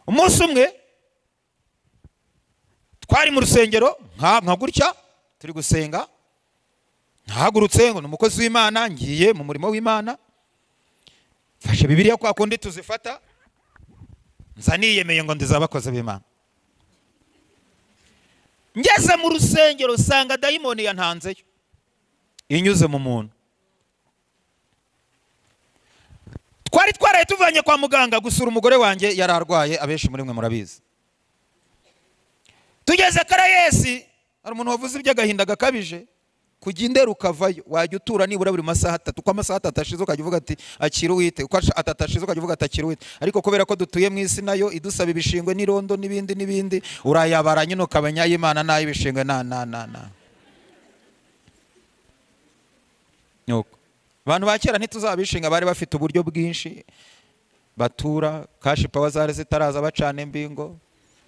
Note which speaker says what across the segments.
Speaker 1: umunsi umwe twari mu rusengero nka gutya turi gusenga ntahagurutse ngo ni umukozi w'imana ngiye mu murimo w'imana mfashe bibiriya kwa kundi tuzifata nza niyemeye ngo ndiza abakozi b'imana ngeze mu rusengero usanga dayimoni yantanzeyo inyuze mu muntu twari twaraye tuvanye kwa muganga gusura umugore wanjye yari arwaye abenshi muri mwe murabizi tugeze karayesi hari umuntu wavuze iby'agahinda gakabije kujya indera ukavayo wajya utura nibura buri masaha atatu uko amasaha atatu ashize ukajya uvuga ati akira uwite uko atatu ashize ukajya uvuga ati akira uwite ariko kubera ko dutuye mu isi nayo idusaba ibishingwe n'irondo n'ibindi n'ibindi urayabara nyine ukamenya ay'imana n'ay'ibishingwe na na na na nuko abantu ba kera ntituzabishinga bari bafite uburyo bwinshi batura kashi pawa zari zitaraza bacana imbingo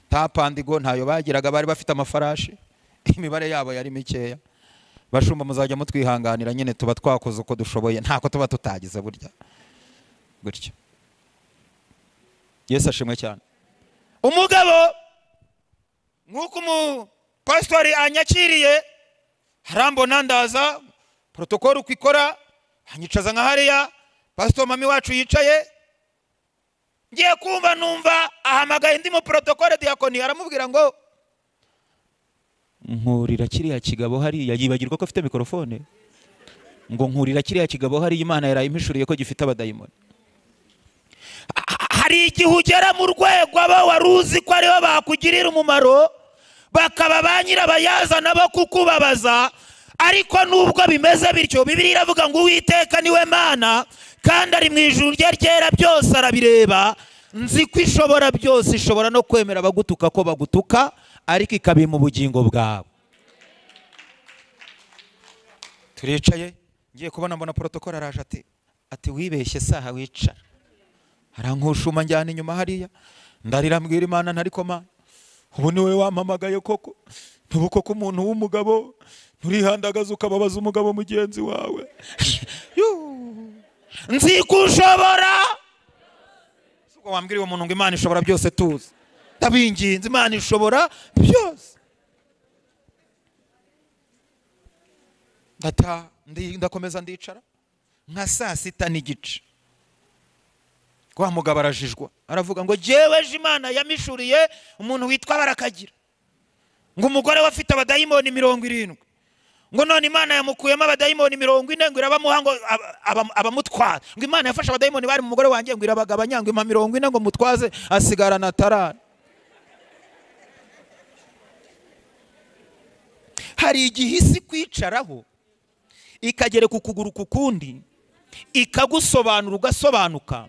Speaker 1: tapandigo ntayo bagiraga bari bafite amafarashi imibare yabo yari mikeya bashumba muzajya mutwihanganira nyine tuba twakoze uko dushoboye ntako tuba tutagize burya gutya yesu ashimwe cyane umugabo nk'uko umupasitori anyakiriye harambona ndaza porotokoro uko ikora anyicaza nka hariya pasitori mami wacu yicaye ngiye kumva numva ahamagaye indi muporotokore diyakoni aramubwira ngo nkurira kiriya kigabo hariya yibagirwa ko afite mikorofone ngo nkurira kiriya kigabo hariya imana yari impishuriye ko gifite abadayimoni hari igihe ugera mu rwego aba wari uzi ko aribo bakugirira umumaro bakaba ba nyirabayazana bo kukubabaza ariko nubwo bimeze bityo bibiri iravuga ngo uwiteka niwe mana kandi ari mu ijuru rye ryera byose arabireba nzi ko ishobora byose ishobora no kwemera abagutuka ko bagutuka ariko ikabima ubugingo bwawe turicaye ngiye kubona mbona porotokoro araje ati ati wibeshye saha wicara arankushuma njyana inyuma hariya ndarira mbwira imana ntariko mana ubu ni wowe wampamagaye koko ntubu koko umuntu w'umugabo nturihandagaze ukababaza umugabo mugenzi wawe nzi ko ushobora wambwira uwo muntu ngo imana ishobora byose tuzi ndabinginze imana ishobora byose ndakomeza ndicara nka saa sita n'igice wa mugabo arajijwa aravuga ngo ejo imana yamishuriye umuntu witwa barakagira ngo umugore we afite abadayimoni mirongo irindwi ngo none imana yamukuyemo abadayimoni mirongo ine ngo irabamuha ngo abamutwara ngo imana yafashe abadayimoni bari mu mugore wanjye ngo irabagabanya ngo ima mirongo ine ngo mutwaze asigarana tarara hari igihe isi kwicaraho ikagera ku kuguru ku kundi ikagusobanura ugasobanuka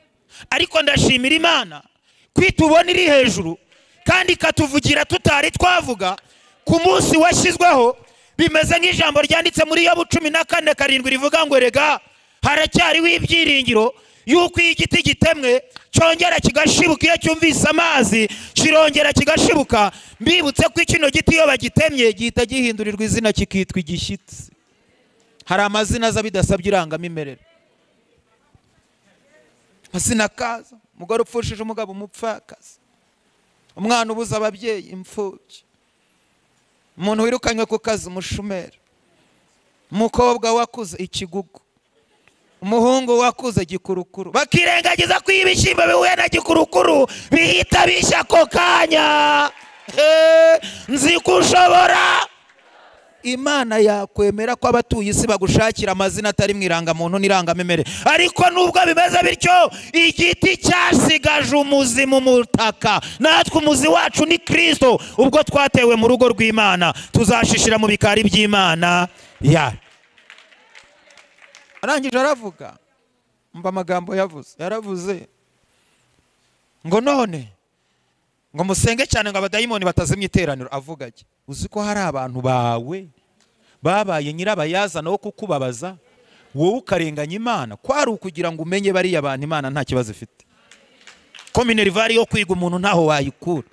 Speaker 1: ariko ndashimira imana kwita ubona iri hejuru kandi ikatuvugira tutari twavuga ku munsi washyizweho bimeze nk'ijambo ryanditse muri yobu cumi na kane karindwi rivuga ngo rega haracyariho ibyiringiro y'uko iyo igiti gitemwe cyongera kigashibuka iyo cyumvise amazi kirongera kigashibuka mbibutse ko kino giti iyo bagitemye gihita gihindurirwa izina kikitwa igishyitsi hari amazina aza bidasabye irangamimerere amazina akaza umugore upfushije umugabo umupfakazi umwana ubuze ababyeyi imfubyi umuntu wirukanywe ku kazi umushumeri umukobwa wakuze ikigugu umuhungu wakuze gikurukuru bakirengagiza ko ibishyimbo bihuye na gikurukuru bihita bishya ako kanya nzi ko ushobora imana yakwemera ko abatuye isi bagushakira amazina atari mu irangamuntu n'irangamimere ariko nubwo bimeze bityo igiti cyasigaje umuzi mu mutaka natwe umuzi wacu ni kirisito ubwo twatewe mu rugo rw'imana tuzashishira mu bikari by'imana yacu arangije aravuga mba amagambo yavuze yaravuze ngo none ngo musenge cyane ngo abadayimoni batazimya iteraniro avuga ati uzi ko hari abantu bawe babaye nyirabayazana wo kukubabaza wowe ukarenganya imana kwari ukugira ngo umenye bariya bantu imana nta kibazo ifite ko minerivare yo kwiga umuntu ntaho wayikura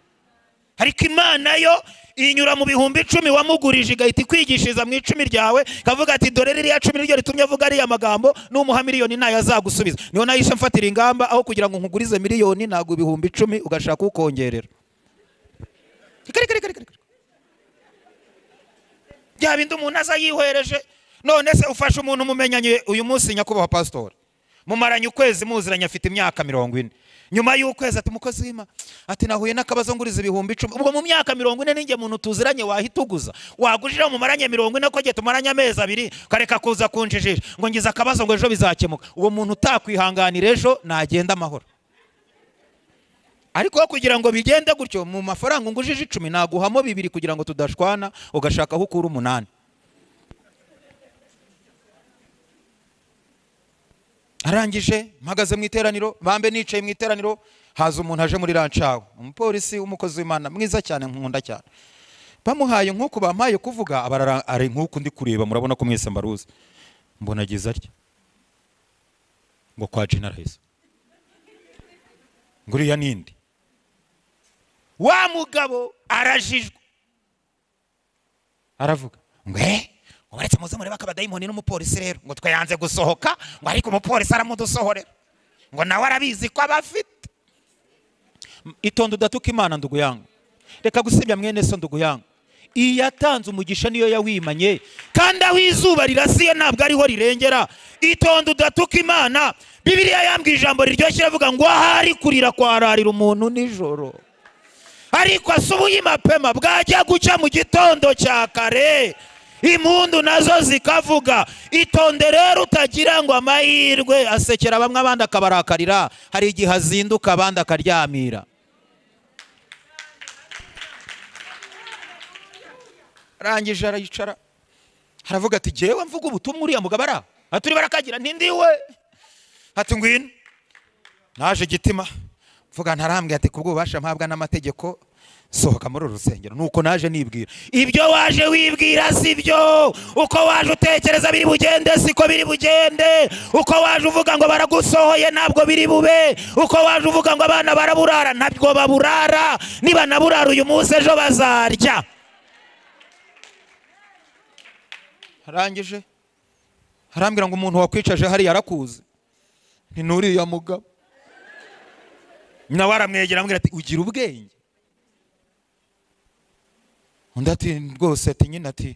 Speaker 1: ariko imana yo inyura mu bihumbi icumi wamugurije igahita ikwigishiriza mu icumi ryawe ikavuga ati dore ririya cumi niryo ritumye avuga ariya magambo n'umuha miliyoni ntayo azagusubiza niyo nayo isha mfatira ingamba aho kugira ngo nkugurize miliyoni ntabwo ibihumbi icumi ugashaka ukongerera bya bindi umuntu aza yihereje none se ufashe umuntu umumenyanye uyu munsi nyakubahwa pasitori mumaranye ukwezi muziranye afite imyaka mirongo ine nyuma y'ukwezi ati umukozi w'ima ati nahuye n'akabazo nguriza ibihumbi icumi ubwo mu myaka mirongo ine ninjye muntu tuziranye wahita uguza wagurira mumaranye mirongo ine ko igihe tumaranye amezi abiri ukareka kuza kunjijisha ngo ngize akabazo ngo ejo bizakemuka uwo muntu utakwihanganira ejo nagenda amahoro ariko kugira ngo bigende gutyo mu mafaranga ungujije icumi naguhamo bibiri kugira ngo tudashwana ugashaka aho ukura umunani arangije mpagaze mu iteraniro bambe nicaye mu iteraniro haza umuntu aje muri rancawe umupolisi w'umukozi w'imana mwiza cyane nkunda cyane bamuhaye nk'uku bampaye kuvuga abarara- ari nk'uku ndi kureba murabona ko mwese mbaruzi mbona agize atya ngo kwa generalize ngo uriya nindi wa mugabo arajijwe aravuga ngo eh ubaretse muze murebe akabadayimoni n'umupolisi rero ngo twe yanze gusohoka ngo ariko umupolisi aramudusohorera ngo nawe arabizi ko aba afite M- itonde udatuka imana nduguyanga reka gusebya mwene so nduguyanga iyi yatanze umugisha niyo yawimanye kandi aho izuba rirasiye ntabwo ariho rirengera itonde udatuka imana bibiliya yambwiye ijambo riryoshye iravuga ngo ahari kurira kwararira umuntu nijoro ariko asubuye imapema bwajya guca mu gitondo cya kare impundu nazo zikavuga itonde rero utagira ngo amahirwe asekera bamwe abandi akabarakarira hari igihe azinduka abandi akaryamira arangije arayicara aravuga ati jyewe mvuga ubutumwa uriya mugabo ari aho ati uri barakagira ntindiwe ati ngwino naje gitima mvuga ntarambwe ati kubw'ububasha mpabwa n'amategeko sohoka muri uru rusengero nuko naje nibwira ibyo waje wibwira si byo uko waje utekereza biri bugende siko biri bugende uko waje uvuga ngo baragusohoye ntabwo biri bube uko waje uvuga ngo abana baraburara ntabwo baburara nibanaburara uyu munsi ejo bazarya
Speaker 2: arangije arambwira ngo umuntu wakwicaje hariya arakuzi ni n'uriya mugabo
Speaker 1: nawe aramwegera amubwira ati ugira ubwenge
Speaker 2: undi ati rwose ati nyine ati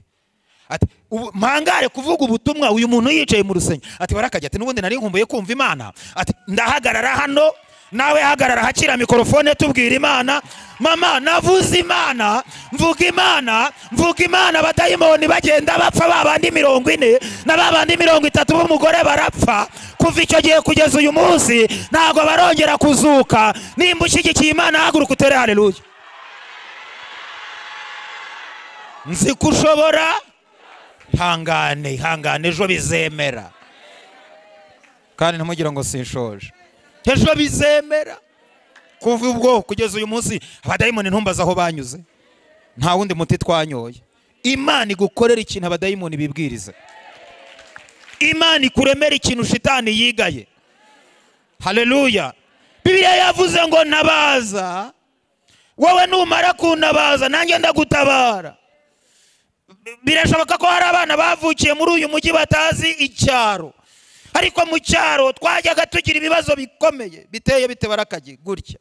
Speaker 1: ati ubu mpangare kuvuga ubutumwa uyu muntu yicaye mu rusenge ati barakajya ati n'ubundi nari nkumbuye kumva imana ati ndahagarara hano nawe hagarara hakira mikorofone tubwira imana mama navuze imana mvuga imana mvuga imana abadayimoni bagenda bapfa ba bandi mirongo ine na ba bandi mirongo itatu b'umugore barapfa kuva icyo gihe kugeza uyu munsi ntabwo barongera kuzuka nimba ushyigikiye imana haguruka utere hareruya nzi ko ushobora ihangane ihangane ejo bizemera
Speaker 2: kandi ntamugire ngo sinshoje
Speaker 1: ejo bizemera kuva ubwo kugeza uyu munsi abadayimoni ntumbaze aho banyuze
Speaker 2: nta wundi muti twanyoye
Speaker 1: imana igukorera ikintu abadayimoni bibwiriza imana ikuremera ikintu shitani yigaye haleluya bibiliya yavuze ngo ntabaza wowe numara kuntabaza nanjye ndagutabara birashoboka ko hari abana bavukiye muri uyu mujyi batazi icyaro ariko mu cyaro twajyaga tugira ibibazo bikomeye
Speaker 2: biteye bite barakagi gutya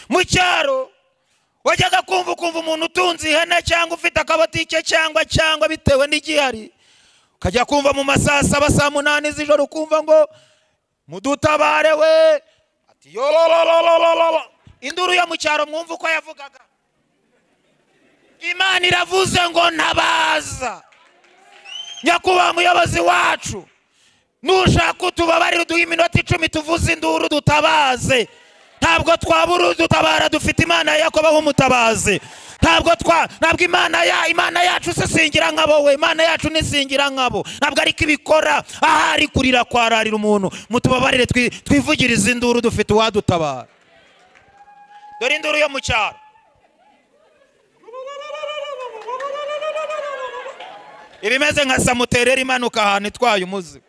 Speaker 1: mu cyaro wajyaga kumva ukumva umuntu utunze ihene cyangwa ufite akabotike cyangwa cyangwa bitewe n'igihari ukajya kumva mu masaa saba saa munani z'ijoro ukumva ngo mudutabare we ati yororororororo induru yo mu cyaro mwumva uko yavugaga imana iravuze ngo ntabaza nyakubahwa muyobozi wacu nushaka utubabarire uduhe iminota icumi tuvuze induru dutabaze ntabwo twabura udutabara dufite imana ya yakobo nk'umutabazi ntabwo twa ntabwo imana ya imana yacu sisingira nk'abo we imana yacu nisingira nk'abo ntabwo ariko ibikora ahari kurira kwararira umuntu mutubabarire twi- twivugirize induru dufite uwadutabara dore induru yo mu cyaro ibimeze nka samuterera imanuka ahantu itwaye umuzigo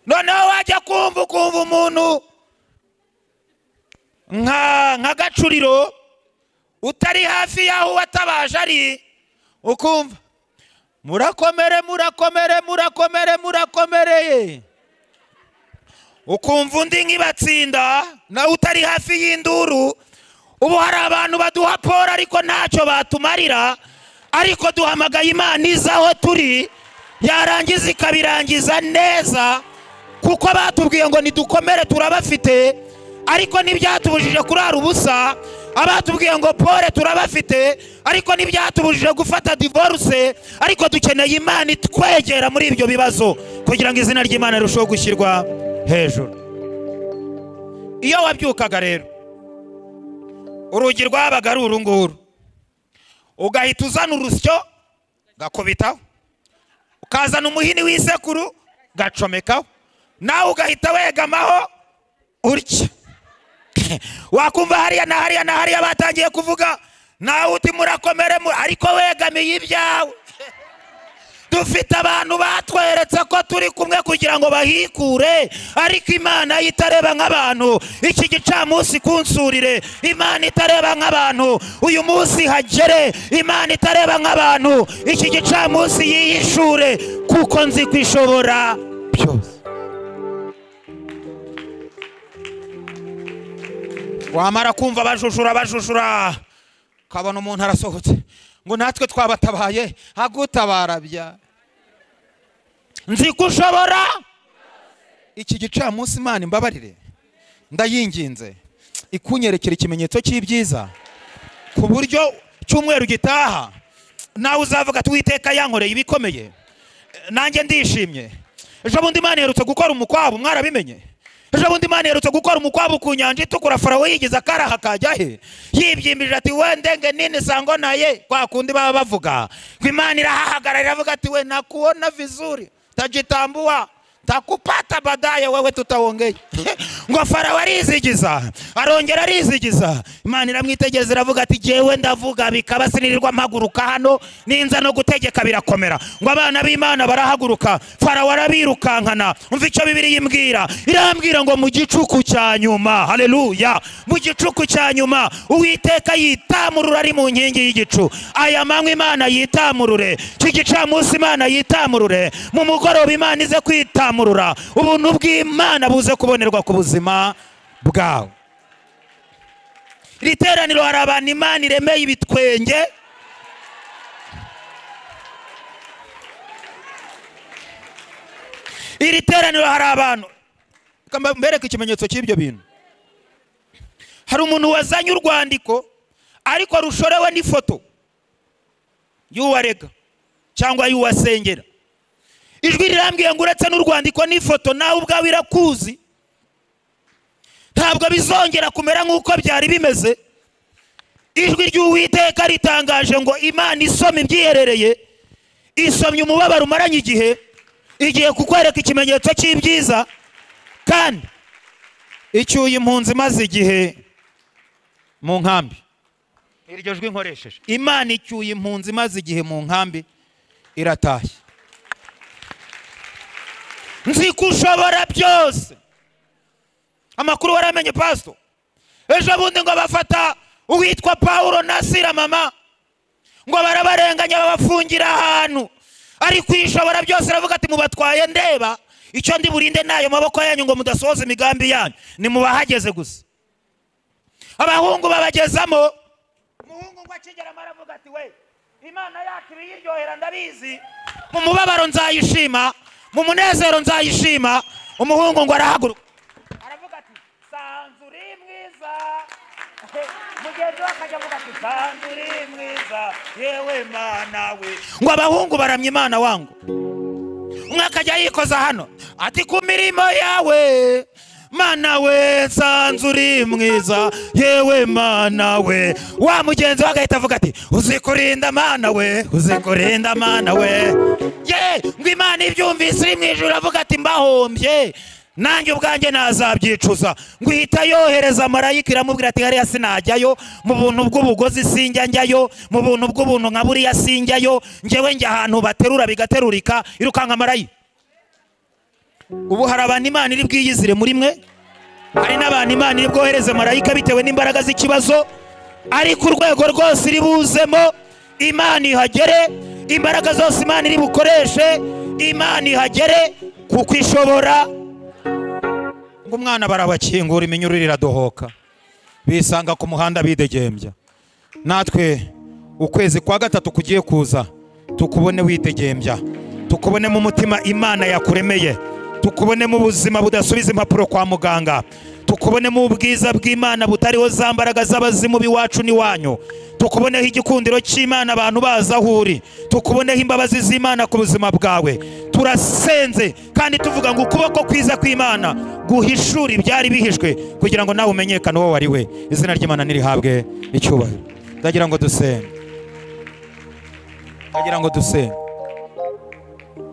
Speaker 1: noneho wajya kumva ukumva umuntu nka nka gacuriro utari hafi y'aho uwatabaje ari ukumva murakomere murakomere murakomere murakomereye ukumva undi nk'ibatsinda nawe utari hafi y'induru ubu hari abantu baduha poro ariko ntacyo batumarira ariko duhamagaye imana iza aho turi yarangiza ikabirangiza neza kuko batubwiye ngo nidukomere turabafite ariko ntibyatubujije kurara ubusa abatubwiye ngo pore turabafite ariko ntibyatubujije gufata divorce ariko dukeneye imana itwegera muri ibyo bibazo kugira ngo izina ry'imana rirusheho gushyirwa hejuru iyo wabyukaga rero urugi rwabaga ari uru nguru ugahita uzana urusyo gakubitaho ukazana umuhini w'isekuru gacomekaho nawe ugahita wegamaho urya wakumva hariya na hariya na hariya batangiye kuvuga nawe uti murakomere mu- ariko wegamiye ibyawe dufite abantu batweretse ko turi kumwe kugira ngo bahikure ariko imana yo itareba nk'abantu iki gicamunsi kunsurire imana itareba nk'abantu uyu munsi hagere imana itareba nk'abantu iki gicamunsi yihishure kuko nzi ko ishobora byose wamara kumva bajushura bajushura ukabona umuntu arasohotse ngo natwe twabatabaye
Speaker 2: agutabara bya
Speaker 1: nzi ko ushobora
Speaker 2: iki gicamunsi imana imbabarire ndayinginze ikunyerekera ikimenyetso cy'ibyiza
Speaker 1: ku buryo cyumweru gitaha nawe uzavuga ati uwiteka yankoreye ibikomeye nanjye ndishimye ejo bundi imana iherutse gukora umukwabu mwarabimenye ejo bundi imana iherutse gukora umukwabu ku nyanja itukura farawo yigize akaraha kajya he yibyimbije ati we ndenge nini sango naye kwa kundi baba bavuga ngo imana irahahagarara iravuga ati we nakuona vizuri tajitambua takupata badaye wewe tutaongeye ngo farawo arizigiza arongera arizigiza imana iramwitegereza iravuga ati jyewe ndavuga bikaba sinirirwa mpaguruka hano ninza no gutegeka birakomera ngo abana b'imana barahaguruka farawo arabirukankana umva icyo bibiri yimbwira irambwira ngo mu gicuku cya nyuma haleluya mu gicuku cya nyuma uwiteka yitamurura ari mu nkingi y'igicu aya manywa imana yitamurure iki gicamunsi imana yitamurure mu mugoroba imana ize kwitamurura ubuntu bw'imana buze kubonerwa ku buzima bwawe iri teraniro hari abantu imana iremeye ibitwenge iri teraniro hari abantu Reka mba- mbereke ikimenyetso cy'ibyo bintu hari umuntu wazanye urwandiko ariko rushorewe n'ifoto y'uwarega cyangwa y'uwasengera ijwi rirambwiye ngo uretse n'urwandiko n'ifoto nawe ubwawe irakuzi ntabwo bizongera kumera nk'uko byari bimeze ijwi ry'uwiteka ritangaje ngo imana isoma ibyiherereye isomye umubabaro umaranye igihe igiye kukwereka ikimenyetso cy'ibyiza kandi icyuye impunzi imaze igihe mu nkambi iryo jwi nkoresheje imana icyuye impunzi imaze igihe mu nkambi iratashye nzi ko ushobora byose amakuru waramenye pasito ejo bundi ngo bafata uwitwa pawulo na sira mama ngo barabarenganya babafungira ahantu ariko ishobora byose iravuga ati mubatwaye ndeba icyo ndi burinde n'ayo maboko yanyu ngo mudasohoza imigambi yanyu ni mubahageze gusa abahungu babagezamo umuhungu ngo akigeramo aravuga ati we imana yacu ibiyiryohera ndabizi mu mubabaro nzayishima mu munezero nzayishima umuhungu ngo arahaguruka aravuga ati sanzu uri mwiza mugenzi we akajya avuga ati sanzu uri mwiza yewe mana we ngo abahungu baramya imana wangu umwe akajya yikoza hano ati ku mirimo yawe mana we nsanze uri mwiza yewe mana we wa mugenzi we agahita avuga ati uzi kurinda mana we uzi kurinda mana we ye ngo imana ibyumvise iri mu ijuru avuga ati mbahombye nanjye ubwanjye nazabyicuza ngo ihita yohereza marayika iramubwira ati hariya sinajyayo mu buntu bw'ubugozi sinjya njyayo mu buntu bw'ubuntu nka buriya sinjyayo njyewe njya ahantu baterura bigaterurika irukanka marayika ubu hari abantu imana iri bwiyizire muri mwe hari n'abantu imana iri bwohereze marayika bitewe n'imbaraga z'ikibazo ariko urwego rwose iri buzemo imana ihagere imbaraga zose imana iri bukoreshe imana ihagere kuko ishobora ngo umwana barabakingura iminyururu iradohoka bisanga ku muhanda bidegembya natwe ukwezi kwa gatatu kugiye kuza tukubone witegembya tukubonemo umutima imana yakuremeye tukubonemo ubuzima budasubiza impapuro kwa muganga tukubonemo ubwiza bw'imana butariho za mbaraga z'abazimu b'iwacu n'iwanyu tukuboneho igikundiro cy'imana abantu bazi aho uri tukuboneho imbabazi z'imana ku buzima bwawe turasenze kandi tuvuga ngo ukuboko kwiza kw'imana guhishura ibyari bihishwe kugira ngo nawe umenyekane uwo wari we izina ry'imana nirihabwe icyubahiro ndagira ngo dusenge ndagira ngo dusenge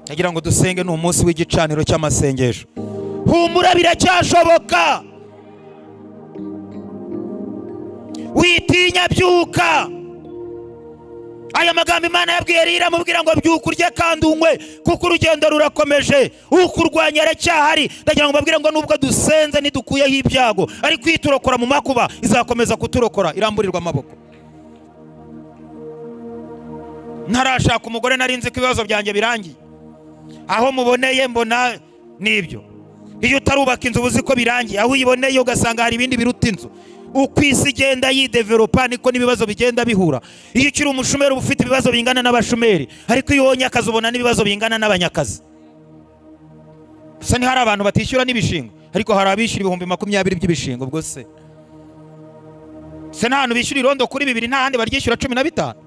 Speaker 1: ndagira ngo dusenge ni umunsi w'igicaniro cy'amasengesho humura biracyashoboka witinya byuka aya magambo imana yabwiye rira amubwira ngo byuka urye kandi unywe kuko urugendo rurakomeje ukurwanya aracyahari ndagira ngo babwire ngo nubwo dusenze ntidukuyeho ibyago ariko iyo iturokora mu makuba izakomeza kuturokora iramburirwa amaboko ntarashaka umugore nari nzi ko ibibazo byanjye birangiye aho muboneye mbona nibyo iyo utarubaka inzu uzi ko birangiye aho uyiboneye ugasanga hari ibindi biruta inzu uko isi igenda yideveropa niko n'ibibazo bigenda bihura iyo ukiri umushumeri uba ufite ibibazo bingana n'abashumeri ariko iyo ubonye akazi ubona n'ibibazo bingana n'abanyakazi gusa hari abantu batishyura n'ibishingo ariko hari abishyura ibihumbi makumyabiri by'ibishingo ubwo se se nta hantu bishyura irondo kuri bibiri nta handi baryishyura cumi na bitanu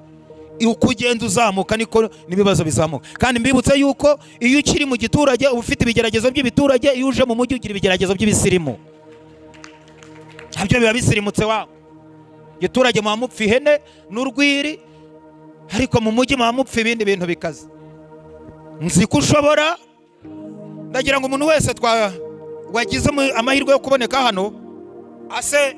Speaker 1: uko ugenda uzamuka niko n'ibibazo bizamuka kandi mbibutse yuko iyo ukiri mu giturage uba ufite ibigeragezo by'ibiturage iyo uje mu mujyi ugira ibigeragezo by'ibisirimu nabyo biba bisirimutse wawe giturage muba mupfa ihene n'urwiri ariko mu mujyi muba mupfa ibindi bintu bikaze nzi ko ushobora ndagira ngo umuntu wese wagize amahirwe yo kuboneka hano ase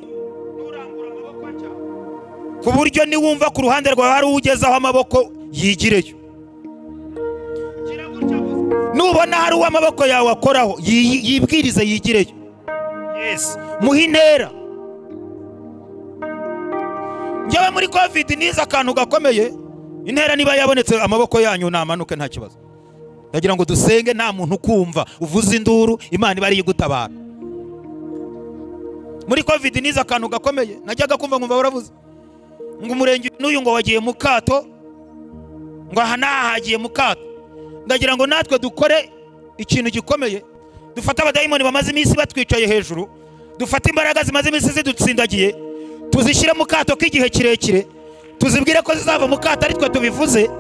Speaker 1: ku buryo niwumva ku ruhande rwawe hari uwugezaho amaboko yigireyo nubona hari uwo amaboko yawe akoraho yibwirize yigireyo muhe intera njyewe muri kovidi nize akantu gakomeye intera niba yabonetse amaboko yanyu namanuke nta kibazo ndagira ngo dusenge nta muntu ukumva uvuze induru imana iba ariyo igutabara muri kovidi nize akantu gakomeye najyaga kumva nkumva baravuze ngo umurenge n'uyu ngo wagiye mu kato ngo aha n'aha hagiye mu kato ndagira ngo natwe dukore ikintu gikomeye dufate abadayimoni bamaze iminsi batwicaye hejuru dufate imbaraga zimaze iminsi zidutsindagiye tuzishyire mu kato k'igihe kirekire tuzibwire ko zizava mu kato ari twe tubivuze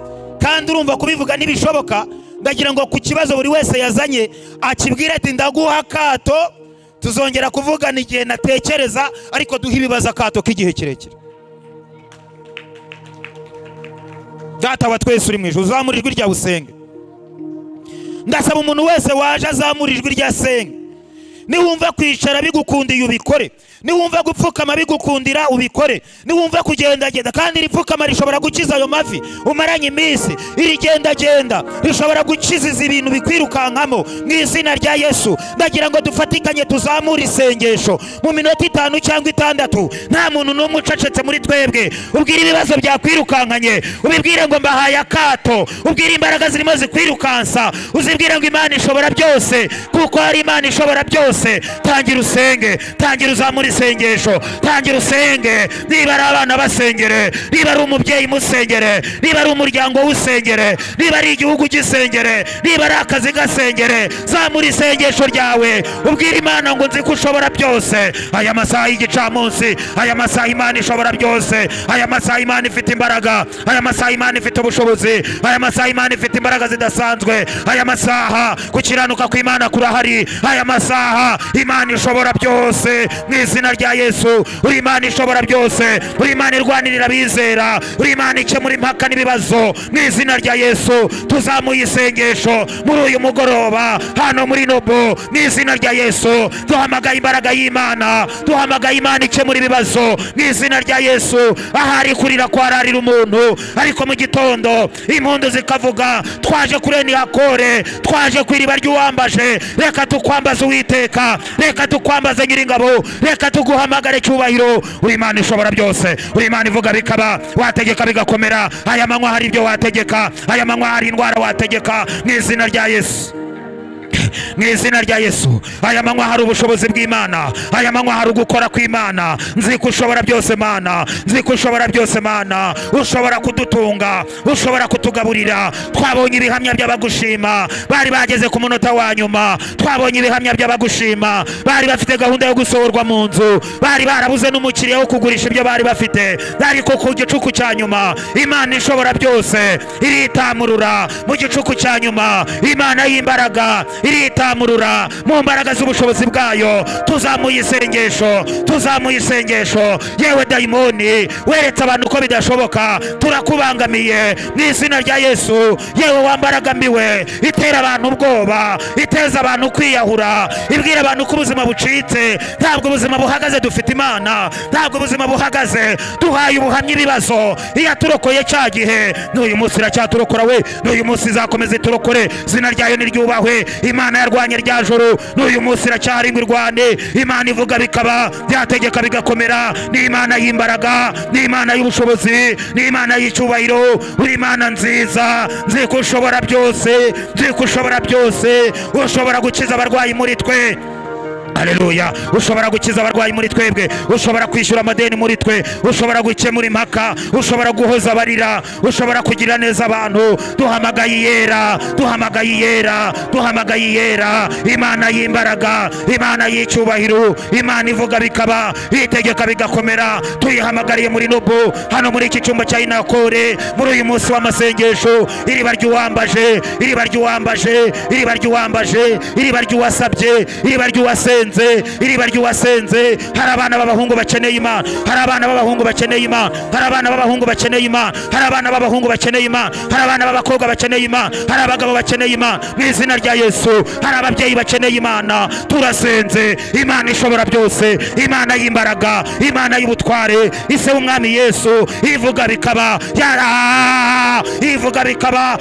Speaker 1: kandi urumva kubivuga ntibishoboka ndagira ngo ku kibazo buri wese yazanye akibwire ati ndaguha akato tuzongera kuvugana igihe natekereza ariko duhe ibibazo akato k'igihe kirekire data wa twese uri mu ijoro uzamura ijwi rya usenge ndasaba umuntu wese waje azamura ijwi rya senge niwumva kwicara bigukundiye ubikore niwumva gupfukama bigukundira ubikore niwumva kugendagenda kandi iripfukama rishobora gukiza ayo mavi umaranye iminsi irigendagenda rishobora gukiza ibintu bikwirukankamo mu izina rya yesu ndagira ngo dufatikanye tuzamure isengesho mu minota itanu cyangwa itandatu nta muntu n'umwe ucecetse muri twebwe ubwire ibibazo byakwirukankanye ubibwire ngo mbahaye akato ubwire imbaraga zirimo zikwirukansa uzibwire ngo imana ishobora byose kuko hari imana ishobora byose tangira usenge tangira uzamure isengesho tangira usenge niba ari abana basengere niba ari umubyeyi musengere niba ari umuryango w'usengere niba ari igihugu gisengere niba ari akazi gasengere zamura isengesho ryawe ubwira imana ngo nzi ko ushobora byose aya masaha y'igicamunsi aya masaha imana ishobora byose aya masaha imana ifite imbaraga aya masaha imana ifite ubushobozi aya masaha imana ifite imbaraga zidasanzwe aya masaha gukiranuka kw'imana kurahari aya masaha imana ishobora byose mu izina rya yesu uri imana ishobora byose uri imana irwanirira abizera uri imana ikemura impaka n'ibibazo mu izina rya yesu tuzamuye isengesho muri uyu mugoroba hano muri nobo mu izina rya yesu duhamagaye imbaraga y'imana duhamagaye imana ikemura ibibazo mu izina rya yesu ahari kurira kwararira umuntu ariko mu gitondo impundu zikavuga twaje kuri enihakore twaje ku iriba ry'uwambaje reka tukwambaze uwiteka reka reka tukwambaze nyiringabo reka tuguhamagare cyubahiro uri imana ishobora byose uri imana ivuga bikaba wategeka bigakomera aya manywa hari ibyo wategeka aya manywa hari indwara wategeka mu izina rya yesu mu izina rya yesu aya manywa hari ubushobozi bw'imana aya manywa hari ugukora kw'imana nzi ko ushobora byose mana nzi ko ushobora byose mana ushobora kudutunga ushobora kutugaburira twabonye ibihamya by'abagushima bari bageze ku munota wa nyuma twabonye ibihamya by'abagushima bari bafite gahunda yo gusohorwa mu nzu bari barabuze n'umukiriya wo kugurisha ibyo bari bafite ariko ku gicuku cya nyuma imana ishobora byose iritamurura mu gicuku cya nyuma imana y'imbaraga iritamurura mu mbaraga z'ubushobozi bwayo tuzamuye isengesho tuzamuye isengesho yewe dayimoni weretse abantu ko bidashoboka turakubangamiye mu izina rya yesu yewe wambaragamiwe itera abantu ubwoba iteza abantu kwiyahura ibwira abantu ko ubuzima bucitse ntabwo ubuzima buhagaze dufite imana ntabwo ubuzima buhagaze duhaye ubuhamya ibibazo iyo aturokoye cya gihe n'uyu munsi iracyaturokora we n'uyu munsi izakomeza iturokore izina ryayo niryubahwe imana yarwanye rya joro n'uyu munsi iracyari ngo irwane imana ivuga bikaba byategeka bigakomera ni imana y'imbaraga ni imana y'ubushobozi ni imana y'icyubahiro uri imana nziza nzi ko ushobora byose nzi ko ushobora byose ushobora gukiza abarwayi muri twe haleluya ushobora gukiza abarwayi muri twebwe ushobora kwishyura amadeni muri twe ushobora gukemura impaka ushobora guhoza abarira ushobora kugira neza abantu duhamagaye iyera duhamagaye iyera duhamagaye iyera imana y'imbaraga imana y'icyubahiro imana ivuga bikaba itegeka bigakomera tuyihamagariye muri nubu hano muri iki cyumba cya inakore muri uyu munsi w'amasengesho iriba ry'uwambaje iriba ry'uwambaje iriba ry'uwambaje iriba ry'uwasabye iriba ry'uwasenze wasenze iriba ry'uwasenze hari abana b'abahungu bakeneye imana hari abana b'abahungu bakeneye imana hari abana b'abahungu bakeneye imana hari abana b'abahungu bakeneye imana hari abana b'abakobwa bakeneye imana hari abagabo bakeneye imana mu izina rya yesu hari ababyeyi bakeneye imana turasenze imana ishobora byose imana y'imbaraga imana y'ubutware ise w'umwami yesu ivuga bikaba yara ivuga bikaba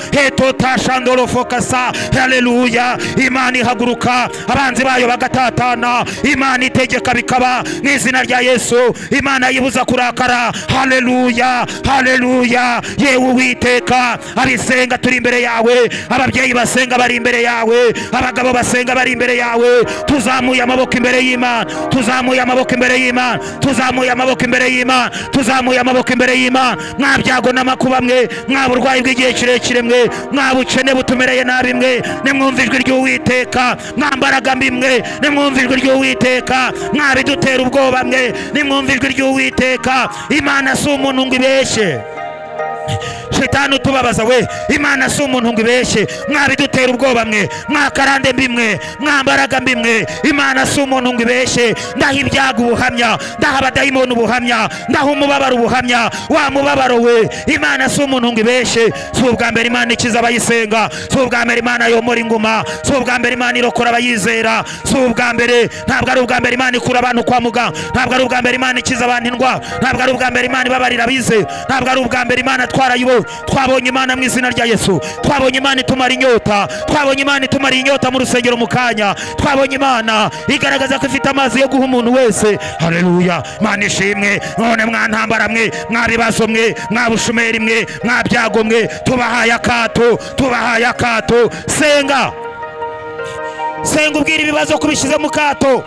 Speaker 1: hetotashandorofokasa haleluya imana ihaguruka abanzi bayo bagatata satana imana itegeka bikaba mu izina rya yesu imana yibuza kurakara haleluya haleluya yewe uwiteka abisenga turi imbere yawe ababyeyi basenga bari imbere yawe abagabo basenga bari imbere yawe tuzamuye amaboko imbere y'imana tuzamuye amaboko imbere y'imana tuzamuye amaboko imbere y'imana tuzamuye amaboko imbere y'imana mwa byago n'amakuba mwe mwa burwayi bw'igihe kirekire mwe mwa bukene butumereye nabi mwe nimwumva ijwi ry'uwiteka mwa mbaraga mbi mwe nimwumva nimwumva ijwi ry'uwiteka mwabidutera ubwoba mwe nimwumva ijwi ry'uwiteka imana si umuntu ngo ibeshye shitani utubabaza we imana si umuntu ngo ibeshye mwabidutera ubwoba mwe mwakarande mbi mwe mwambaraga mbi mwe imana si umuntu ngo ibeshye ndaha ibyago ubuhamya ndaha abadayimoni ubuhamya ndaha umubabaro ubuhamya wa mubabaro we imana si umuntu ngo ibeshye si ubwa mbere imana ikiza abayisenga si ubwa mbere imana yomora inguma si ubwa mbere imana irokora abayizera si ubwa mbere ntabwo ari ubwa mbere imana ikura abantu kwa muganga ntabwo ari ubwa mbere imana ikiza abantu indwara ntabwo ari ubwa mbere imana ibabarira abizera ntabwo ari ubwa mbere imana twarayibo twabonye imana mu izina rya yesu twabonye imana itumara inyota twabonye imana itumara inyota mu rusengero mu kanya twabonye imana igaragaza ko ifite amazi yo guha umuntu wese haleluya mana ishimwe none mwantambara mwe mwabibazo mwe mwabushumeri mwe mwabyago mwe tubahaye akato tubahaye akato senga senga ubwira ibibazo kubishyize mu kato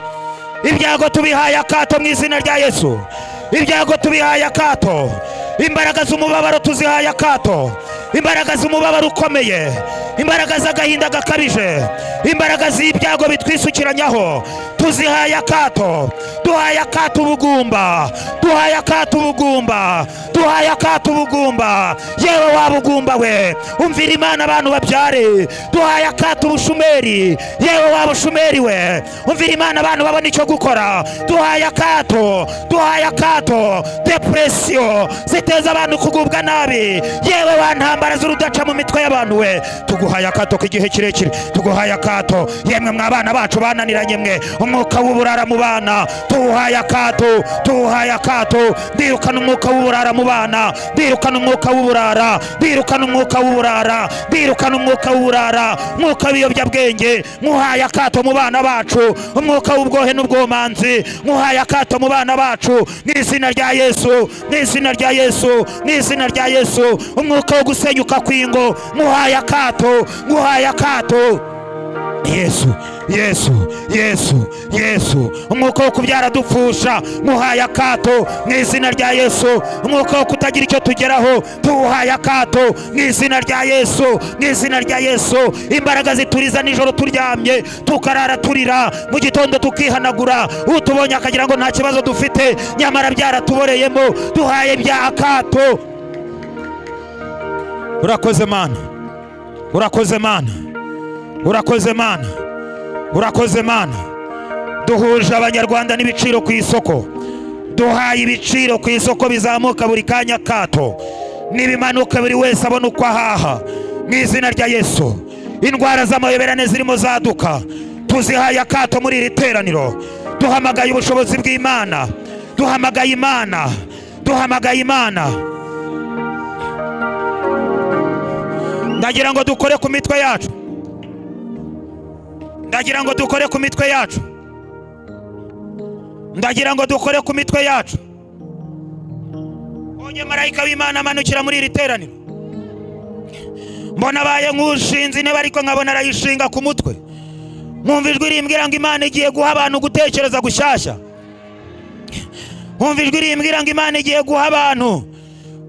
Speaker 1: ibyago tubihaye akato mu izina rya yesu ibyago tubihaye akato imbaraga z'umubabaro tuzihaye akato imbaraga z'umubabaro ukomeye imbaraga z'agahinda gakabije imbaraga z'ibyago bitwisukiranyaho tuzihaye akato duhaye akato ubugumba duhaye akato ubugumba duhaye akato ubugumba yewe wabugumba we umvira imana abantu babyare duhaye akato ubushumeri yewe wabushumeri we umvira imana abantu babona icyo gukora duhaye akato duhaye akato depresiyo ziteza abantu kugubwa nabi yewe wantambara z'urudaca mu mitwe y'abantu we tuguhaye akato k'igihe kirekire tuguhaye akato yemwe mwa bana bacu bananiranye mwe umwuka w'uburara mu bana tuwuhaye akato tuwuhaye akato birukana umwuka w'uburara mu bana birukana umwuka w'uburara birukana umwuka w'uburara birukana umwuka w'uburara umwuka w'ibiyobyabwenge mwuhaye akato mu bana bacu umwuka w'ubwohe n'ubwomanzi mwuhaye akato mu bana bacu n'izina rya yesu n'izina rya yesu n'izina rya yesu umwuka wo gusenyuka kw'ingo mwuhaye akato mwuhaye akato yesu yesu yesu yesu umwuka wo kubyara dupfusha muhaye akato mu izina rya yesu umwuka wo kutagira icyo tugeraho tuwuhaye akato mu izina rya yesu mu izina rya yesu imbaraga zituriza nijoro turyamye tukarara turira mu gitondo tukihanagura utubonye akagira ngo nta kibazo dufite nyamara byaratuboreyemo duhaye bya akato urakoze mana urakoze mana urakoze mana urakoze mana duhuje abanyarwanda n'ibiciro ku isoko duhaye ibiciro ku isoko bizamuka buri kanya kato n'ibimanuka buri wese abona uko ahaha mu izina rya yesu indwara z'amayoberane zirimo zaduka tuzihaye akato muri iri teraniro duhamagaye ubushobozi bw'imana duhamagaye imana duhamagaye imana ndagira ngo dukore ku mitwe yacu ndagira ngo dukore ku mitwe yacu ndagira ngo dukore ku mitwe yacu mbonye marayika w'imana amanukira muri iri teraniro mbona abaye nk'ushinze intebe ariko nkabona arayishinga ku mutwe nkumva ijwi rimbwira ngo imana igiye guha abantu gutekereza gushyashya nkumva ijwi rimbwira ngo imana igiye guha abantu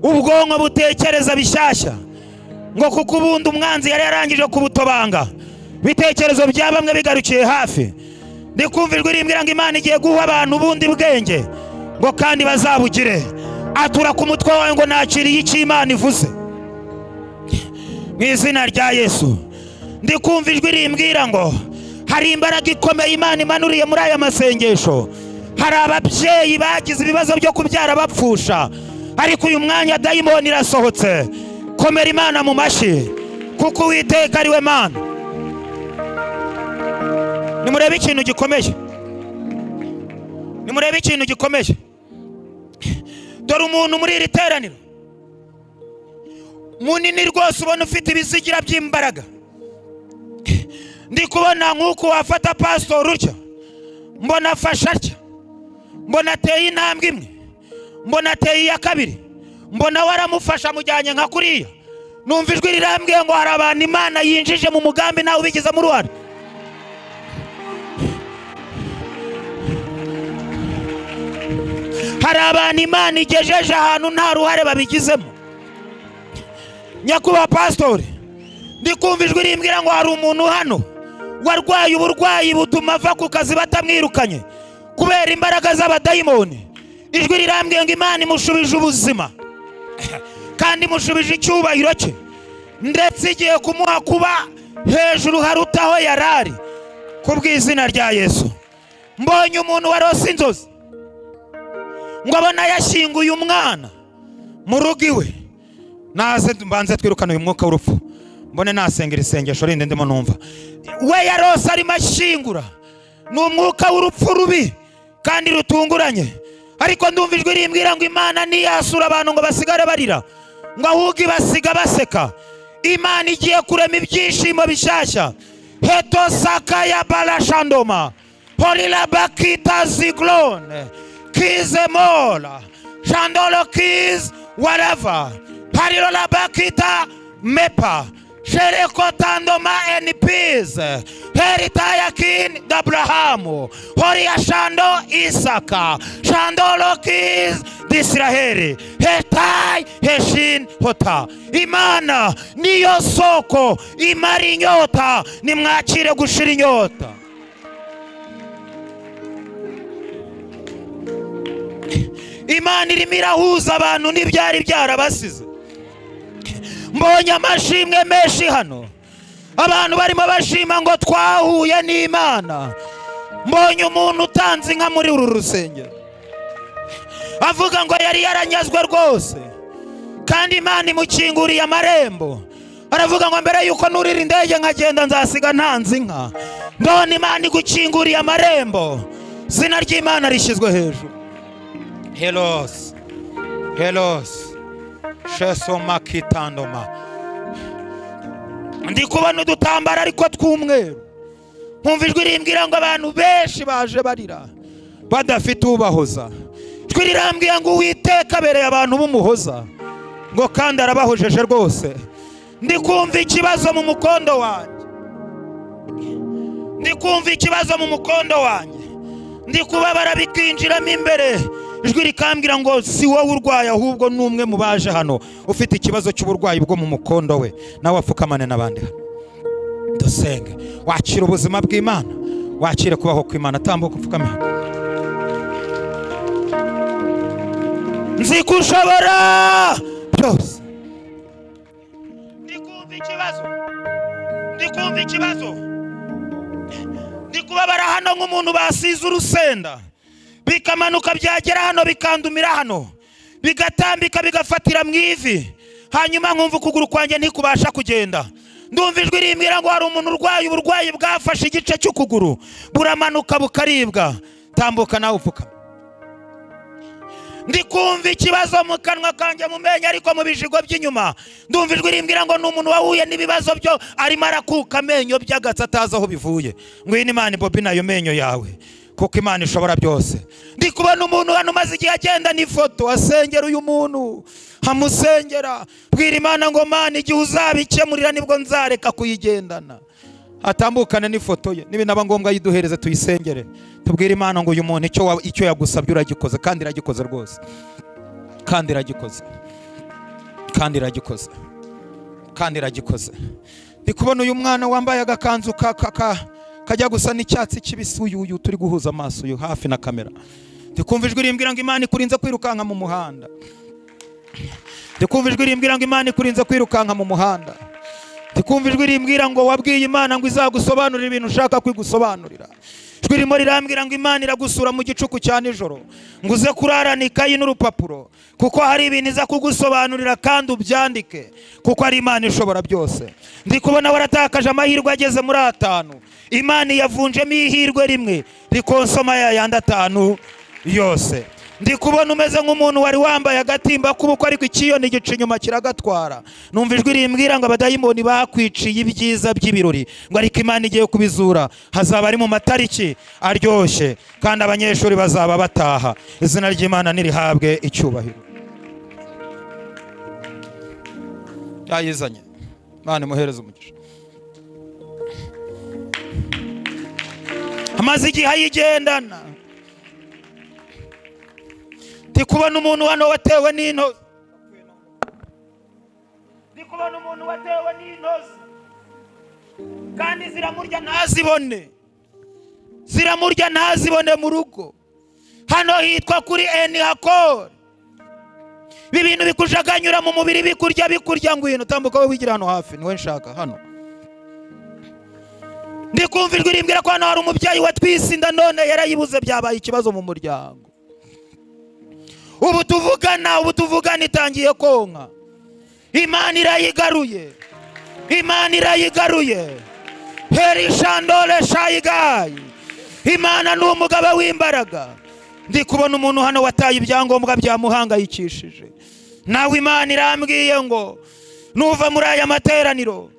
Speaker 1: ubwonko butekereza bishyashya ngo kuko ubundi umwanzi yari yarangije kubutobanga ibitekerezo bya bamwe bigarukiye hafi ndikumva ijwi rimbwira ngo imana igiye guha abantu ubundi bwenge ngo kandi bazabugire atura ku mutwe wawe ngo nakiriye icyo imana ivuze mu izina rya yesu ndikumva ijwi rimbwira ngo hari imbaraga ikomeye imana imanuriye muri aya masengesho hari ababyeyi bagize ibibazo byo kubyara bapfusha ariko uyu mwanya dayimoni irasohotse komera imana mu mashyi kuko uwiteka ari we mana nimurebe ikintu gikomeye nimurebe ikintu gikomeye dore umuntu muri iri teraniro munini rwose ubona ufite ibizigira by'imbaraga ndi kubona nk'uko wafata pasitori utya mbona afashe atya mbona ateye intambwe imwe mbona ateye iya kabiri mbona waramufasha amujyanye nka kuriya numva ijwi rirambwiye ngo hari abantu imana yinjije mu mugambi nawe ubigizemo uruhare hari abantu imana igejeje ahantu nta ruhare babigizemo nyakubahwa pasitori ndikumva ijwi rimbwira ngo hari umuntu hano warwaye uburwayi butuma ava ku kazi batamwirukanye kubera imbaraga z'abadayimoni ijwi rirambwiye ngo imana imushubije ubuzima kandi imushubije icyubahiro cye ndetse igiye kumuha kuba hejuru harutaho yari ari ku bw'izina rya yesu mbonye umuntu warose inzozi ngo abona yashyinguye umwana mu rugo iwe naze mbanze twirukane uyu mwuka w'urupfu mbone nasengera isengesho rindi ndimo numva we yarose arimo ashyingura ni umwuka w'urupfu rubi kandi rutunguranye ariko ndumva ijwi rimbwira ngo imana ntiyasura abantu ngo basigare barira ngo ahubwo ibasiga baseka imana igiye kurema ibyishimo bishyashya heto sakaya barashandoma horira bakita zigorone kize mola shandolo kize warava pariro la bakita mepa shereko tandoma and peace heritaya kin abrahamu horiya shando isaka shandolo kize disiraheli hetayi heshin hota imana niyo soko imara inyota nimwakire gushira inyota imana irimo irahuza abantu n'ibyari byarabasize mbonye amashimwe menshi hano abantu barimo bashima ngo twahuye n'imana mbonye umuntu utanze inka muri uru rusengero avuga ngo yari yaranyazwe rwose kandi imana imukinguriye amarembo aravuga ngo mbere yuko nurira indege nkagenda nzasiga ntanze inka ndabona imana igukinguriye amarembo izina ry'imana rishyizwe hejuru herosi herosi shesoma kitandoma ndi kubona udutambaro ariko tw'umweru nkumva ijwi rimbwira ngo abantu benshi baje barira badafite ubahoza ijwi rirambwira ngo uwiteka abereye abantu b'umuhoza ngo kandi arabahojeje rwose ndi kumva ikibazo mu mukondo wanjye ndi kumva ikibazo mu mukondo wanjye ndi kubabara bikinjiramo imbere ijwi rikambwira ngo si wowe urwaye ahubwo ni umwe mu baje hano ufite ikibazo cy'uburwayi bwo mu mukondo we nawe apfukamane n'abandi hano dusenge wakira ubuzima bw'imana wakire kubaho kw'imana tambuka upfukame hano nzi ko ushobora byose ndi kumva ikibazo ndi kumva ikibazo ndi kubabara hano nk'umuntu basize urusenda bikamanuka byagera hano bikandumira hano bigatambika bigafatira mu ivi hanyuma nkumva ukuguru kwanjye ntikubasha kugenda ndumva ijwi rimbwira ngo hari umuntu urwaye uburwayi bwafashe igice cy'ukuguru buramanuka bukaribwa tambuka nawe upfukama ndi kumva ikibazo mu kanwa kanjye mu menyo ariko mu bijigo by'inyuma ndumva ijwi rimbwira ngo ni umuntu wahuye n'ibibazo byo arimo arakuka amenyo by'agatsi atazi aho bivuye ngwino imana bobi nayo menyo yawe kuko imana ishobora byose ndi kubona umuntu hano umaze igihe agenda n'ifoto asengera uyu muntu amusengera bwira imana ngo mana igihe uzabikemurira nibwo nzareka kuyigendana atambukane n'ifoto ye nibinaba ngombwa yiduhereze tuyisengere tubwire imana ngo uyu muntu icyo wa- icyo yagusabye uragikoze kandi iragikoze rwose kandi iragikoze kandi iragikoze kandi iragikoze ndi kubona uyu mwana wambaye agakanzu ka- ka- ka- kajya gusa n'icyatsi kibisi uyu uyu turi guhuza amaso uyu hafi na kamera ndi kumva ijwi rimbwira ngo imana ikurinze kwirukanka mu muhanda ndi kumva ijwi rimbwira ngo imana ikurinze kwirukanka mu muhanda ndi kumva ijwi rimbwira ngo wabwiye imana ngo izagusobanurira ibintu ushaka kwigusobanurira ijwi ririmo rirambwira ngo imana iragusura mu gicuku cya nijoro ngo uze kurarana ikayi n'urupapuro kuko hari ibintu iza kugusobanurira kandi ubyandike kuko ari imana ishobora byose ndi kubona waratakaje amahirwe ageze muri atanu imana yavunjemo ihirwe rimwe rikonsoma ya yandi atanu yose ndi kubona umeze nk'umuntu wari wambaye agatimba k'ubukwe ariko ikiyoni gica inyuma kiragatwara numva ijwi rimbwira ngo abadayimoni bakwiciye ibyiza by'ibirori ngo ariko imana igiye kubizura hazaba ari mu matariki aryoshye kandi abanyeshuri bazaba bataha izina ry'imana nirihabwe icyubahiro yayizanye imana imuhereze umugisha amaze igihe ayigendana ndi kubona umuntu hano watewe n'intozi ndi kubona umuntu watewe n'intozi kandi ziramurya ntazibone ziramurya ntazibone mu rugo hano hitwa kuri eni hakori ibi bintu bikujaganyura mu mubiri bikurya bikurya ngwino tambuka wowe wigira hano hafi niwe nshaka hano ndi kumva ijwi rimbwira ko hano hari umubyeyi watwise inda none yarayibuze byabaye ikibazo mu muryango ubu tuvugana ubu tuvugana itangiye konka imana irayigaruye imana irayigaruye herishandore shayigayi imana ni umugaba w'imbaraga ndi kubona umuntu hano wataye ibyangombwa byamuhangayikishije nawe imana irambwiye ngo nuva muri aya materaniro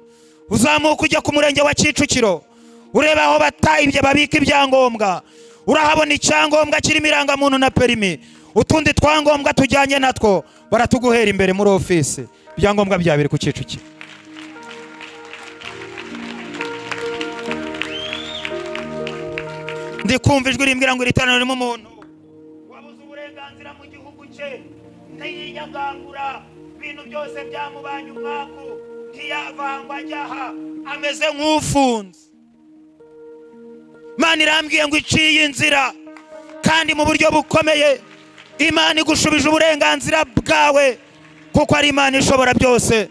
Speaker 1: uzamuka ujya ku murenge wa kicukiro ureba aho batayibye babika ibyangombwa urahabona icyangombwa kirimo irangamuntu na perimi utundi twangombwa tujyanye natwo baratuguhera imbere muri ofisi ibyangombwa bya biri ku kicukiro ndi kumva ijwi rimbwira ngo iri teraniro ririmo umuntu wabuze uburenganzira mu gihugu cye ntiyiyagangura ibintu byose byamubanye umwaku ntiyavangwa ajyaha ameze nk'ufunze imana irambwiye ngo iciye inzira kandi mu buryo bukomeye imana igushubije uburenganzira bwawe kuko ari imana ishobora byose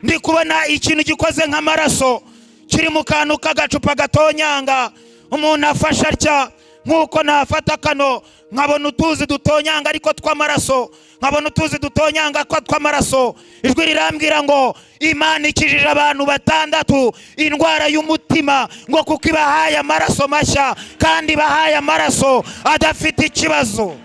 Speaker 1: ndi kubona ikintu gikoze nk'amaraso kiri mu kantu k'agacupa gatonyanga umuntu afashe atya nk'uko nafata kano nkabona utuzi dutonyanga ariko tw'amaraso nkabona utuzi dutonyanga ko tw'amaraso ijwi rirambwira ngo imana ikijije abantu batandatu indwara y'umutima ngo kuko ibahaye amaraso mashya kandi ibahaye amaraso adafite ikibazo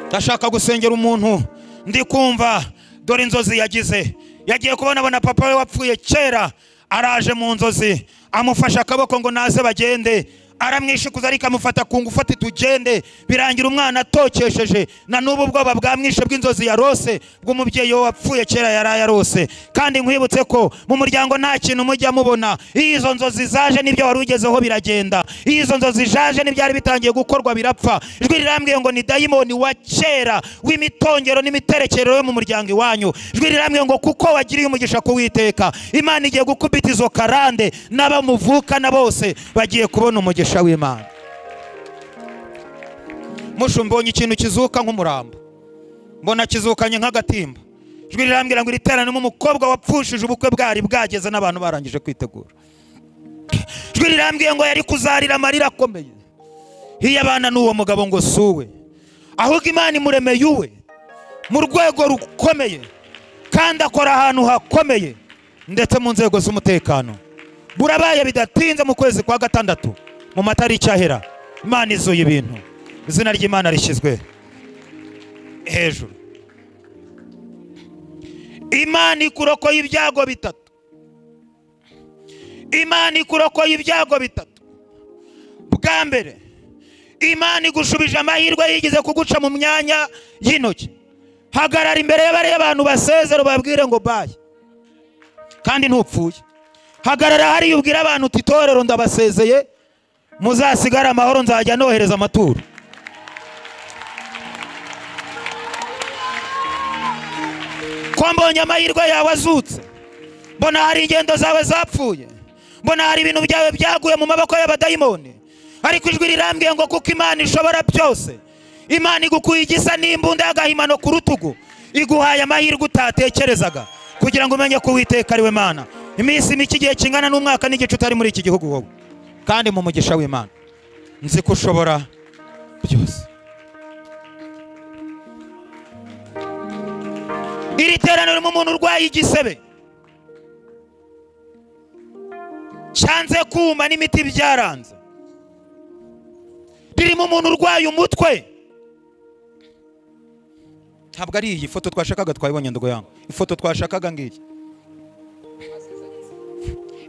Speaker 1: ndashaka gusengera umuntu ndi kumva dore inzozi yagize yagiye kubona abona papa we wapfuye kera araje mu nzozi amufashe akaboko ngo naze bagende aramwishikuza ariko amufata ku ngufu ati tugende birangira umwana atokesheje na n'ubu ubwoba bwamwishe bw'inzozi yarose bw'umubyeyi we wapfuye kera yari yarose kandi nkwibutse ko mu muryango nta kintu mujya mubona iyo izo nzozi zaje n'ibyo wari ugezeho biragenda iyo izo nzozi zaje n'ibyari bitangiye gukorwa birapfa ijwi rirambwiye ngo ni dayimoni wa kera w'imitongero n'imiterekero yo mu muryango iwanyu ijwi rirambwiye ngo kuko wagiriye umugisha kuwiteka imana igiye gukubita izo karande n'abamuvukana bose bagiye kubona umugisha w'imana mushumbonye ikintu kizuka nk'umurambo mbona kizukanye nk'agatimba ijwi rirambwira ngo iri teraniramo umukobwa wapfushije ubukwe bwari bwageze n'abantu barangije kwitegura ijwi rirambwiye ngo yari kuzarira amarira akomeye hiyabana n'uwo mugabo ngo suwe ahubwo imana imuremeye uwe mu rwego rukomeye kandi akora ahantu hakomeye ndetse mu nzego z'umutekano burabaye bidatinze mu kwezi kwa gatandatu mu matariki ahera imana izuye ibintu izina ry'imana rishyizwe hejuru imana ikurokoye ibyago bitatu imana ikurokoye ibyago bitatu bwa mbere imana igushubije amahirwe yigize kuguca mu myanya y'intoki hagarara imbere y'abariya abantu basezera ubabwire ngo baye kandi ntupfuye hagarara hariya ubwire abantu uti itorero ndabasezeye muzasigare amahoro nzajya nohereza amaturo ko mbonye amahirwe yawe azutse mbona hari ingendo zawe zapfuye mbona hari ibintu byawe byaguye mu maboko y'abadayimoni ariko ijwi rirambwiye ngo kuko imana ishobora byose imana igukuye igisa n'imbunda y'agahimano ku rutugu iguhaye amahirwe utatekerezaga kugira ngo umenye ko uwiteka ari we mana iminsi mike igihe kingana n'umwaka n'igice utari muri iki gihugu wowe kandi mu mugisha w'imana nzi ko ushobora byose iri terano ririmo umuntu urwaye igisebe cyanze kuma n'imiti byaranze ririmo umuntu urwaye umutwe ntabwo ari iyi foto twashakaga twayibonye ndogo yangu ifoto twashakaga ngiyi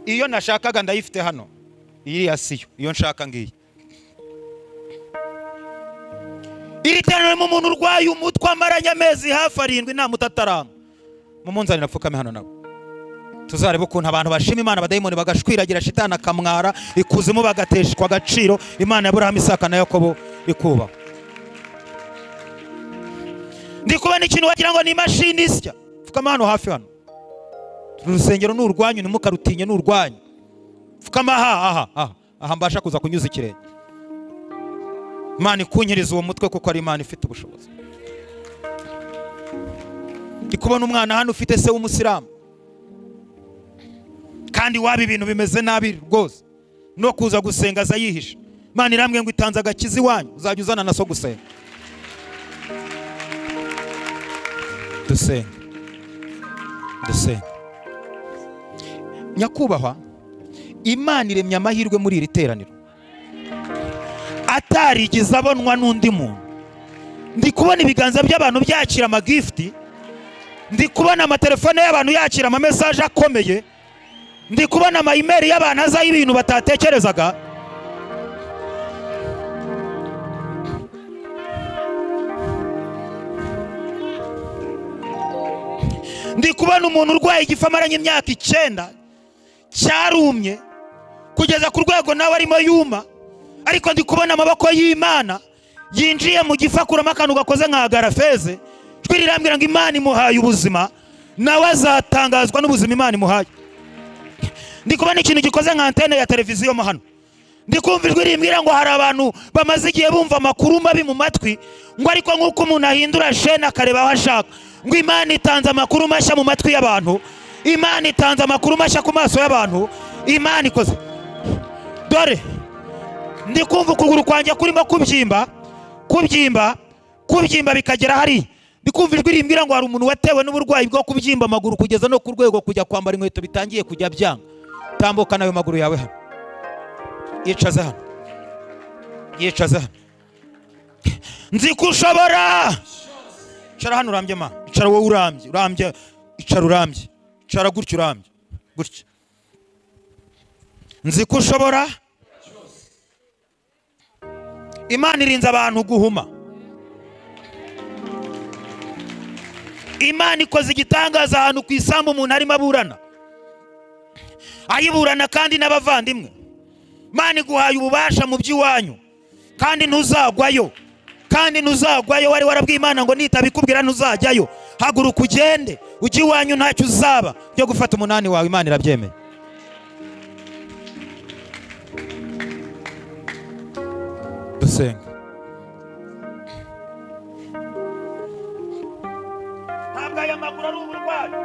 Speaker 1: iyo nashakaga ndayifite hano iyi ya siyo iyo nshaka ngiyi iri terano ririmo umuntu urwaye umutwe amaranye amezi hafi arindwi nta mutatarama mumunzanira apfukame hano nabo tuzarebe ukuntu abantu bashima imana abadayimoni bagashwiragira shitana akamwara ikuzimu bagateshwa agaciro imana ya burahamu isaka na yakobo ikubahwa ndi kubona ikintu wagira ngo ni imashini isya pfukama hano hafi hano uru rusengero ni urwanyu ntimukarutinye ni urwanyu pfukama aha aha aha aha mbasha kuza kunyuza ikirenge imana ikunyiriza uwo mutwe kuko ari imana ifite ubushobozi ndi kubona umwana hano ufite se w'umusilamu kandi waba ibintu bimeze nabi rwose no kuza gusenga aza yihisha imana irambwiye ngo itanze agakiza iwanyu uzajya uzana na so gusenga dusenga dusenga nyakubahwa imana iremye amahirwe muri iri teraniro atarigize abonwa n'undi muntu ndi kubona ibiganza by'abantu byakira amagifuti ndi kubona amatelefone y'abantu yakira amamesaje akomeye ndi kubona amayimeri y'abantu azaho ibintu batatekerezaga ndi kubona umuntu urwaye igifu amaranye imyaka icyenda cyarumye kugeza ku rwego nawe arimo yuma ariko ndi kubona amaboko y'imana yinjiye mu gifu akuramo akantu gakoze nka garafeze ijwi rirambwira ngo imana imuhaye ubuzima nawe azatangazwa n'ubuzima imana imuhaye ndi kubona ikintu gikoze nka antene ya televiziyo mo hano ndi kumva ijwi rimbwira ngo hari abantu bamaze igihe bumva amakuru mabi mu matwi ngo ariko nk'uko umuntu ahindura shene akareba aho ashaka ngo imana itanze amakuru mashya mu matwi y'abantu imana itanze amakuru mashya ku maso y'abantu imana ikoze dore ndi kumva ukuguru kwanjye kurimo kubyimba kubyimba kubyimba bikagera hariya ndi kumva ijwi rimbwira ngo hari umuntu watewe n'uburwayi bwo kubyimba amaguru kugeza no ku rwego kujya kwambara inkweto bitangiye kujya byanga tambukana ayo maguru yawe hano yicaze hano yicaze hano nzi ko ushobora icara hano urambye ma icara wowe urambye urambye icara urambye icara gutya urambye gutya nzi ko ushobora imana irinze abantu guhuma imana ikoze igitangaza ahantu ku isambu umuntu arimo aburana ayiburana kandi n'abavandimwe imana iguhaye ububasha mu by'iwanyu kandi ntuzagwayo kandi ntuzagwayo wari warabwiye imana ngo nitabikubwira ntuzajyayo haguruka ugende ujye iwanyu ntacyo uzaba byo gufata umunani wawe imana irabyemeye dusenga ntabwo aya maguru ari uburwayi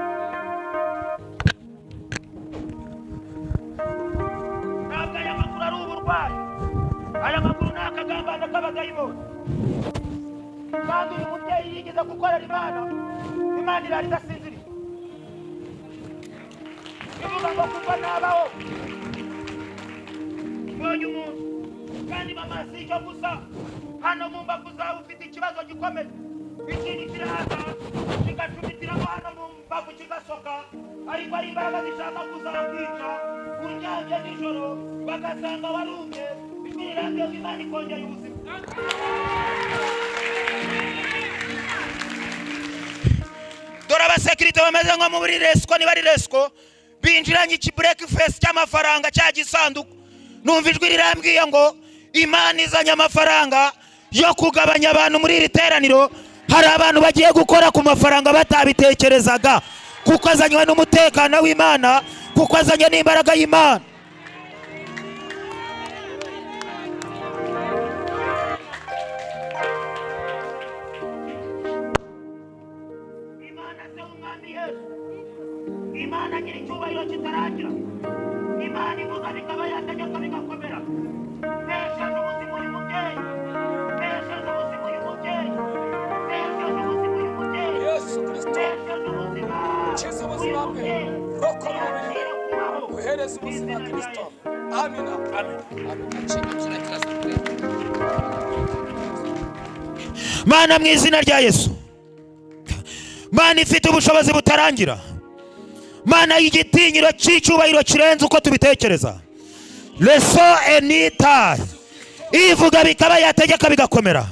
Speaker 1: ntabwo aya maguru ari uburwayi aya maguru ni akagambane k'abadayimoni kandi uyu mubyeyi yigeze gukorera imana imana irara idasinziriye ivuga ngo kuva nabaho mbonye umuntu kandi mama si icyo gusa hano mu mbavu zawe ufite ikibazo gikomeye ikintu kiraza kigacumitiramo hano mu mbavu kigasoka ariko ari imbaraga zishaka kuzakwica uryamye nijoro bagasanga warumye ijwi rirangiye imana ikongera ubuzima dore abasekirite bameze nko muri resiko niba ari resiko binjiranye ikiburekifesi cy'amafaranga cya gisanduku numva ijwi rirambwiye ngo imana izanye amafaranga yo kugabanya abantu muri iri teraniro hari abantu bagiye gukora ku mafaranga batabitekerezaga kuko azanywe n'umutekano w'imana kuko azanye n'imbaraga y'imana
Speaker 3: imana se w'umwami yesu imana nyiri icyubahiro kitaragira imana ivuga bikaba yategeka bigakomera nesheje ubuzima uyu mubyeyi nesheje ubuzima uyu mubyeyi nesheje ubuzima uyu mubyeyi
Speaker 4: yesu kirisito
Speaker 3: nesheje ubuzima
Speaker 4: kiza ubuzima bwe rokora umubiri uhereze ubuzima kirisito amina amina
Speaker 1: mana mu izina rya yesu mana ifite ubushobozi butarangira mana y'igitinyiro cy'icyubahiro kirenze uko tubitekereza reso enita ivuga bikaba yategeka bigakomera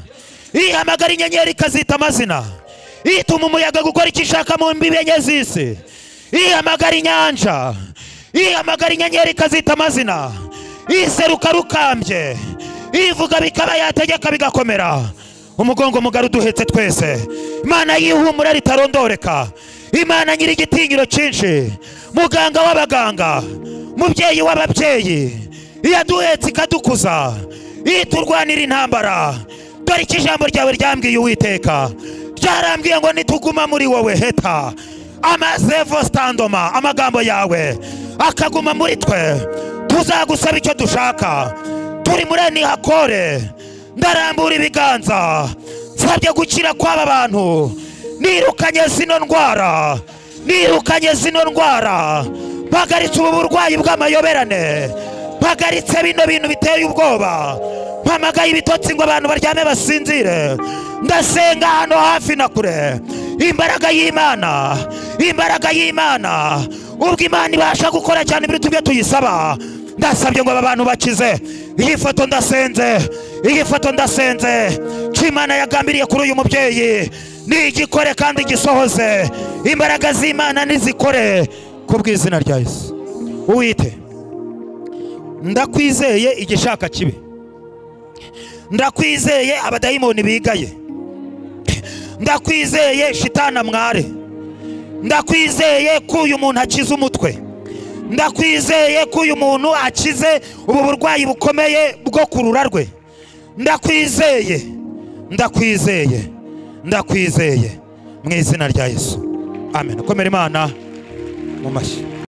Speaker 1: ihamagara inyenyeri ikazita amazina ituma umuyaga gukora icyo ishaka mu mbibi enye z'isi ihamagara inyanja ihamagara inyenyeri ikazita amazina iseruka rukambye ivuga bikaba yategeka bigakomera umugongo mugari uduhetse twese imana y'ihumura ritarondoreka imana nyiri igitinyiro cyinshi muganga w'abaganga mubyeyi w'ababyeyi iyaduhetse ikadukuza iturwanira intambara dore icyo ijambo ryawe ryambwiye uwiteka ryarambwiye ngo nituguma muri wowe heta amazevo sitandoma amagambo yawe akaguma muri twe tuzagusaba icyo dushaka turi muri enihakore ndarambura ibiganza nsabye gukira kw'aba bantu nirukanye zino ndwara nirukanye zino ndwara mpagaritse ubu burwayi bw'amayoberane mpagaritse bino bintu biteye ubwoba mpamagaye ibitotsi ngo abantu baryame basinzire ndasenga hano hafi na kure imbaraga y'imana imbaraga y'imana ubwo imana ibasha gukora cyane ibiruta ibyo tuyisaba ndasabye ngo aba bantu bakize iyi foto ndasenze iyi foto ndasenze cyo imana yagambiriye kuri uyu mubyeyi ni igikore kandi gisohoze imbaraga z'imana nizikore ku bw'izina rya yesu uwite ndakwizeye igishaka kibi ndakwizeye abadayimoni bigaye ndakwizeye shitana mware ndakwizeye ko uyu muntu akiza umutwe ndakwizeye ko uyu muntu akize ubu burwayi bukomeye bwo kurura rwe ndakwizeye ndakwizeye ndakwizeye mu izina rya yesu amen komera imana mu mashyi